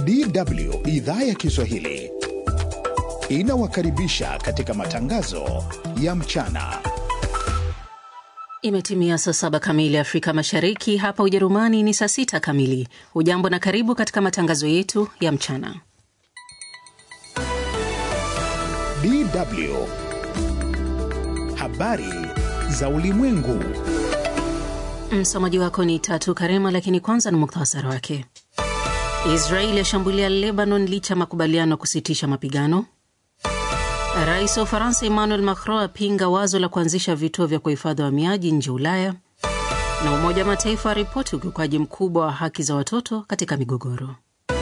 DW idhaa ya Kiswahili inawakaribisha katika matangazo ya mchana. Imetimia saa saba kamili Afrika Mashariki, hapa Ujerumani ni saa sita kamili. Hujambo na karibu katika matangazo yetu ya mchana. DW habari za ulimwengu. Msomaji wako ni Tatu Karema, lakini kwanza ni muktasari wake. Israeli yashambulia Lebanon licha ya makubaliano ya kusitisha mapigano. Rais wa Ufaransa Emmanuel Macron apinga wazo la kuanzisha vituo vya kuhifadhi wahamiaji nje Ulaya, na Umoja wa Mataifa aripoti ukiukaji mkubwa wa haki za watoto katika migogoro.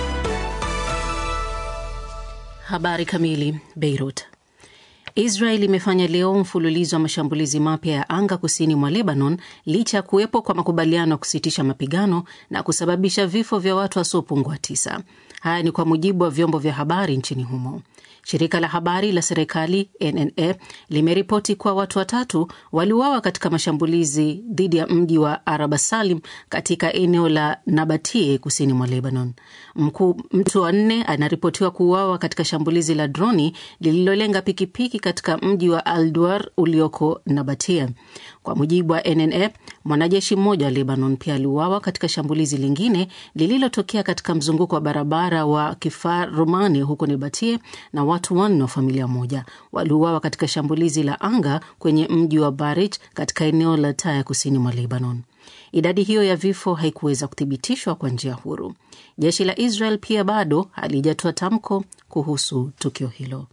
Habari kamili. Beirut. Israel imefanya leo mfululizo wa mashambulizi mapya ya anga kusini mwa Lebanon licha ya kuwepo kwa makubaliano ya kusitisha mapigano na kusababisha vifo vya watu wasiopungua tisa. Haya ni kwa mujibu wa vyombo vya habari nchini humo. Shirika la habari la serikali NNA limeripoti kuwa watu watatu waliuawa katika mashambulizi dhidi ya mji wa Araba Salim katika eneo la Nabatie kusini mwa Lebanon. Mku, mtu wa nne anaripotiwa kuuawa katika shambulizi la droni lililolenga pikipiki katika mji wa Alduar ulioko Nabatie. Kwa mujibu wa NNA, mwanajeshi mmoja wa Lebanon pia aliuawa katika shambulizi lingine lililotokea katika mzunguko wa barabara wa Kifar Romani huko Nabatie na watu wanne wa familia moja waliuawa katika shambulizi la anga kwenye mji wa Barich katika eneo la Taya kusini mwa Lebanon. Idadi hiyo ya vifo haikuweza kuthibitishwa kwa njia huru. Jeshi la Israel pia bado halijatoa tamko kuhusu tukio hilo.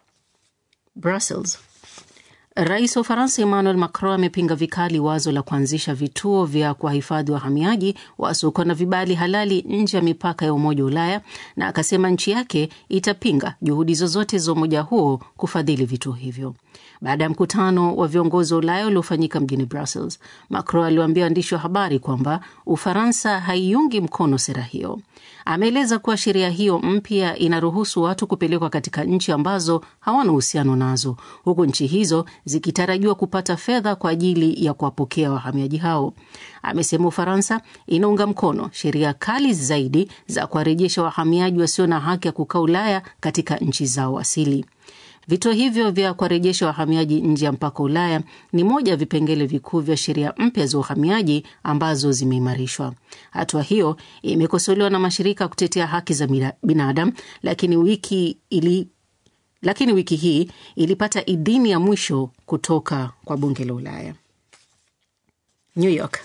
Brussels. Rais wa Ufaransa Emmanuel Macron amepinga vikali wazo la kuanzisha vituo vya kuwahifadhi wahamiaji wasiokuwa na vibali halali nje ya mipaka ya Umoja wa Ulaya na akasema nchi yake itapinga juhudi zozote za umoja huo kufadhili vituo hivyo. Baada ya mkutano wa viongozi wa Ulaya uliofanyika mjini Brussels, Macron aliwaambia waandishi wa habari kwamba Ufaransa haiungi mkono sera hiyo. Ameeleza kuwa sheria hiyo mpya inaruhusu watu kupelekwa katika nchi ambazo hawana uhusiano nazo, huku nchi hizo zikitarajiwa kupata fedha kwa ajili ya kuwapokea wahamiaji hao. Amesema Ufaransa inaunga mkono sheria kali zaidi za kuwarejesha wahamiaji wasio na haki ya kukaa Ulaya katika nchi zao asili. Vituo hivyo vya kuwarejesha wahamiaji nje ya mpaka Ulaya ni moja ya vipengele vikuu vya sheria mpya za uhamiaji ambazo zimeimarishwa. Hatua hiyo imekosolewa na mashirika ya kutetea haki za binadamu, lakini wiki ili lakini wiki hii ilipata idhini ya mwisho kutoka kwa bunge la Ulaya. New York.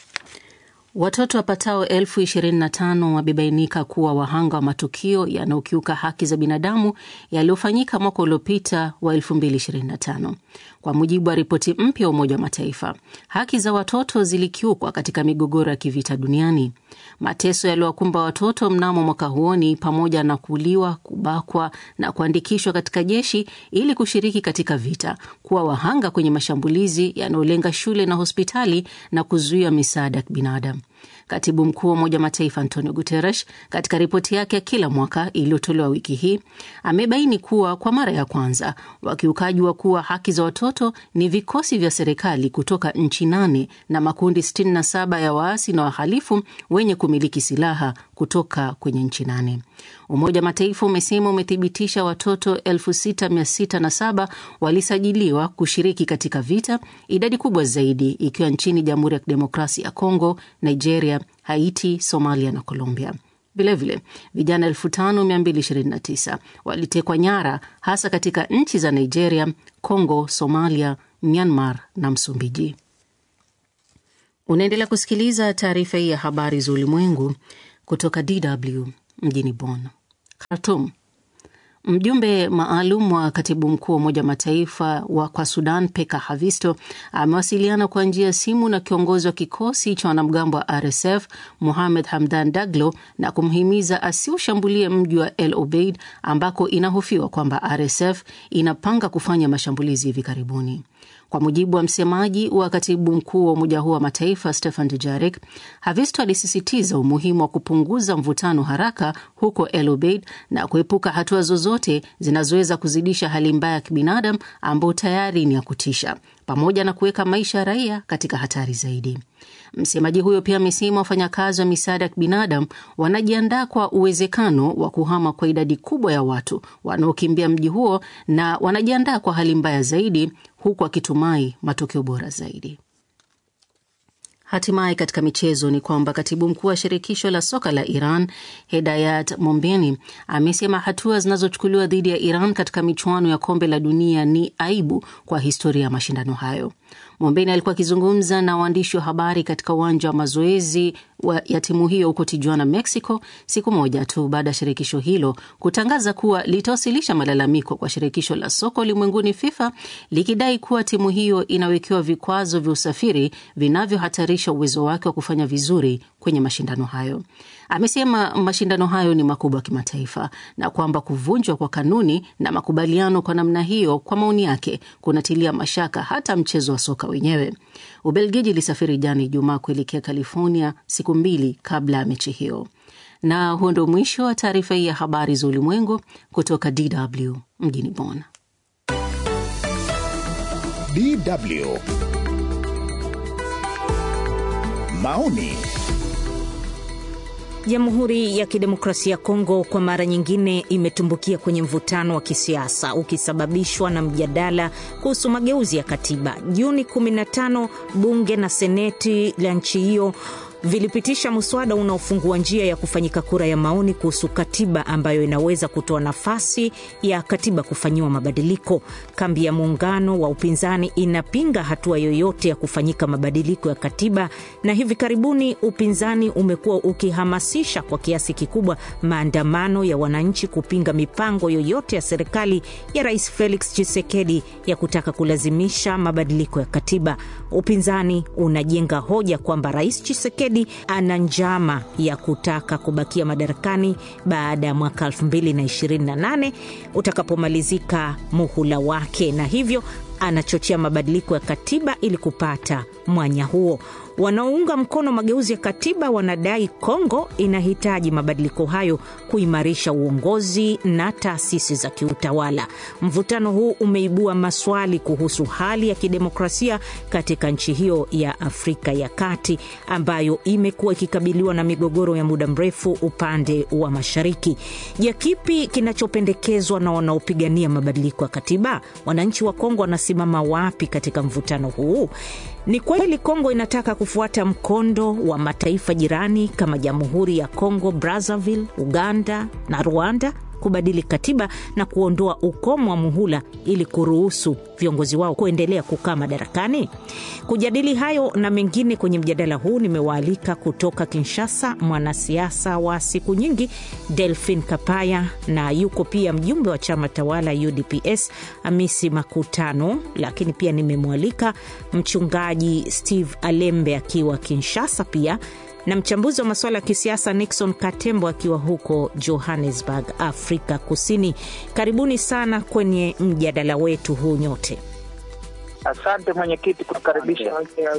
Watoto wapatao elfu ishirini na tano wamebainika kuwa wahanga wa matukio yanayokiuka haki za binadamu yaliyofanyika mwaka uliopita wa 2025 kwa mujibu wa ripoti mpya ya Umoja wa Mataifa. Haki za watoto zilikiukwa katika migogoro ya kivita duniani. Mateso yaliyowakumba watoto mnamo mwaka huo ni pamoja na kuuliwa, kubakwa na kuandikishwa katika jeshi ili kushiriki katika vita, kuwa wahanga kwenye mashambulizi yanayolenga shule na hospitali na kuzuia misaada ya kibinadamu. Katibu mkuu wa Umoja wa Mataifa Antonio Guterres, katika ripoti yake ya kila mwaka iliyotolewa wiki hii, amebaini kuwa kwa mara ya kwanza wakiukaji wa kuwa haki za watoto ni vikosi vya serikali kutoka nchi nane na makundi 67 ya waasi na wahalifu wenye kumiliki silaha kutoka kwenye nchi nane. Umoja wa Mataifa umesema umethibitisha watoto 6607 walisajiliwa kushiriki katika vita, idadi kubwa zaidi ikiwa nchini Jamhuri ya Kidemokrasia ya Kongo, Nigeria, Haiti, Somalia na Colombia. Vilevile vijana 5229 walitekwa nyara hasa katika nchi za Nigeria, Congo, Somalia, Myanmar na Msumbiji. Unaendelea kusikiliza taarifa hii ya habari za ulimwengu kutoka DW mjini Bonn. Khartoum. Mjumbe maalum wa katibu mkuu wa Umoja wa Mataifa wa kwa Sudan, Peka Havisto, amewasiliana kwa njia ya simu na kiongozi wa kikosi cha wanamgambo wa RSF Muhamed Hamdan Daglo na kumhimiza asiushambulie mji wa El Obeid ambako inahofiwa kwamba RSF inapanga kufanya mashambulizi hivi karibuni. Kwa mujibu wa msemaji wa katibu mkuu wa umoja huo wa mataifa Stefan Dujarric, Havisto alisisitiza umuhimu wa kupunguza mvutano haraka huko El Obeid na kuepuka hatua zozote zinazoweza kuzidisha hali mbaya ya kibinadamu ambayo tayari ni ya kutisha. pamoja na kuweka maisha ya raia katika hatari zaidi. Msemaji huyo pia amesema wafanyakazi wa misaada ya kibinadamu wanajiandaa kwa uwezekano wa kuhama kwa idadi kubwa ya watu wanaokimbia mji huo na wanajiandaa kwa hali mbaya zaidi, huku akitumai matokeo bora zaidi. Hatimaye katika michezo ni kwamba katibu mkuu wa shirikisho la soka la Iran Hedayat Mombeni amesema hatua zinazochukuliwa dhidi ya Iran katika michuano ya kombe la dunia ni aibu kwa historia ya mashindano hayo. Mombeni alikuwa akizungumza na waandishi wa habari katika uwanja wa mazoezi ya timu hiyo huko Tijuana, Mexico, siku moja tu baada ya shirikisho hilo kutangaza kuwa litawasilisha malalamiko kwa shirikisho la soka ulimwenguni FIFA likidai kuwa timu hiyo inawekewa vikwazo vya usafiri vinavyohatarisha uwezo wake wa kufanya vizuri kwenye mashindano hayo. Amesema mashindano hayo ni makubwa ya kimataifa na kwamba kuvunjwa kwa kanuni na makubaliano kwa namna hiyo, kwa maoni yake, kunatilia mashaka hata mchezo wa soka wenyewe. Ubelgiji ilisafiri jana Ijumaa kuelekea California siku mbili kabla ya mechi hiyo. Na huo ndio mwisho wa taarifa hii ya habari za ulimwengu kutoka DW mjini Bonn. DW maoni Jamhuri ya Kidemokrasia ya Kongo kwa mara nyingine imetumbukia kwenye mvutano wa kisiasa ukisababishwa na mjadala kuhusu mageuzi ya katiba. Juni 15 bunge na seneti la nchi hiyo vilipitisha mswada unaofungua njia ya kufanyika kura ya maoni kuhusu katiba ambayo inaweza kutoa nafasi ya katiba kufanyiwa mabadiliko. Kambi ya muungano wa upinzani inapinga hatua yoyote ya kufanyika mabadiliko ya katiba, na hivi karibuni upinzani umekuwa ukihamasisha kwa kiasi kikubwa maandamano ya wananchi kupinga mipango yoyote ya serikali ya Rais Felix Tshisekedi ya kutaka kulazimisha mabadiliko ya katiba. Upinzani unajenga hoja kwamba Rais Tshisekedi ana njama ya kutaka kubakia madarakani baada ya mwaka 2028 utakapomalizika muhula wake, na hivyo anachochea mabadiliko ya katiba ili kupata mwanya huo. Wanaounga mkono mageuzi ya katiba wanadai Kongo inahitaji mabadiliko hayo kuimarisha uongozi na taasisi za kiutawala. Mvutano huu umeibua maswali kuhusu hali ya kidemokrasia katika nchi hiyo ya Afrika ya Kati ambayo imekuwa ikikabiliwa na migogoro ya muda mrefu upande wa mashariki. Je, kipi kinachopendekezwa na wanaopigania mabadiliko ya katiba? Wananchi wa Kongo wanasimama wapi katika mvutano huu? Ni kweli Kongo inataka kufuata mkondo wa mataifa jirani kama Jamhuri ya Kongo Brazzaville, Uganda na Rwanda kubadili katiba na kuondoa ukomo wa muhula ili kuruhusu viongozi wao kuendelea kukaa madarakani. Kujadili hayo na mengine kwenye mjadala huu, nimewaalika kutoka Kinshasa mwanasiasa wa siku nyingi Delphin Kapaya, na yuko pia mjumbe wa chama tawala UDPS Amisi Makutano, lakini pia nimemwalika mchungaji Steve Alembe akiwa Kinshasa pia na mchambuzi wa masuala ya kisiasa Nixon Katembo akiwa huko Johannesburg, Afrika Kusini. Karibuni sana kwenye mjadala wetu huu nyote. Asante mwenyekiti kutukaribisha.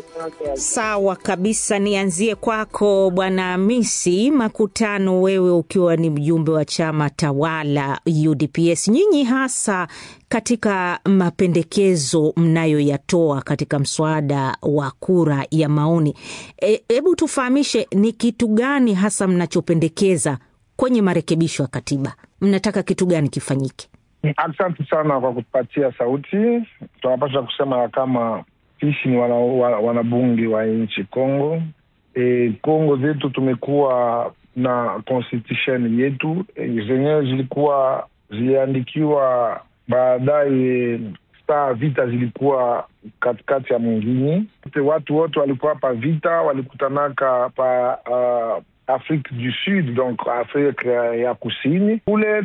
Sawa kabisa, nianzie kwako bwana Hamisi Makutano, wewe ukiwa ni mjumbe wa chama tawala UDPS, nyinyi hasa katika mapendekezo mnayoyatoa katika mswada wa kura ya maoni, hebu e, tufahamishe ni kitu gani hasa mnachopendekeza kwenye marekebisho ya katiba? Mnataka kitu gani kifanyike? Asante sana kwa kutupatia sauti. Tunapasha kusema ya kama sisi ni wanabunge wana wa nchi Kongo. E, Kongo zetu tumekuwa na constitution yetu e, zenyewe zilikuwa ziliandikiwa baadaye, saa vita zilikuwa katikati ya mwingine, watu wote walikuwa pa vita walikutanaka pa uh, Afrique du Sud, donc Afrika ya kusini kule